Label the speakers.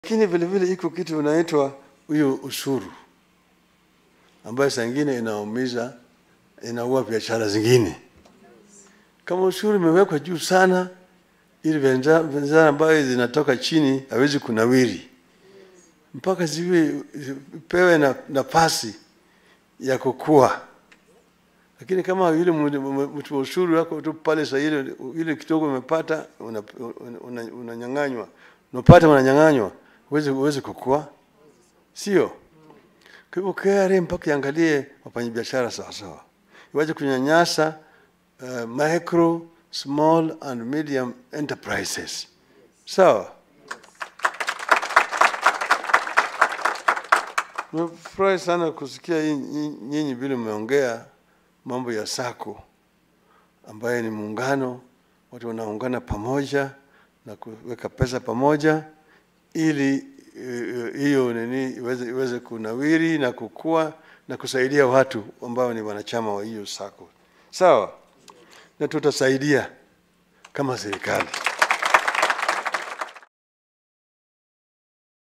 Speaker 1: Lakini vile vile iko kitu inaitwa huyo ushuru ambayo saa ingine inaumiza, inaua biashara zingine. Kama ushuru imewekwa juu sana, ili bidhaa bidhaa ambayo zinatoka chini hawezi kunawiri mpaka ziwe zipewe na nafasi ya kukua. Lakini kama yule mtu wa ushuru wako tu pale saa ile ile kidogo umepata unanyang'anywa, una, una unanyang'anywa. unapata unanyang'anywa, huwezi huwezi kukua, sio? Kwa hivyo KRA mpaka iangalie wafanyabiashara sawa sawa, iwache kunyanyasa uh, micro small and medium enterprises, sawa? Nimefurahi sana kusikia hii- hii- nyinyi vile mmeongea mambo ya sako ambaye ni muungano, watu wanaungana pamoja na kuweka pesa pamoja ili eh, hiyo nini iweze, iweze kunawiri na kukua na kusaidia watu ambao ni wanachama wa hiyo sako. Sawa, na tutasaidia kama serikali.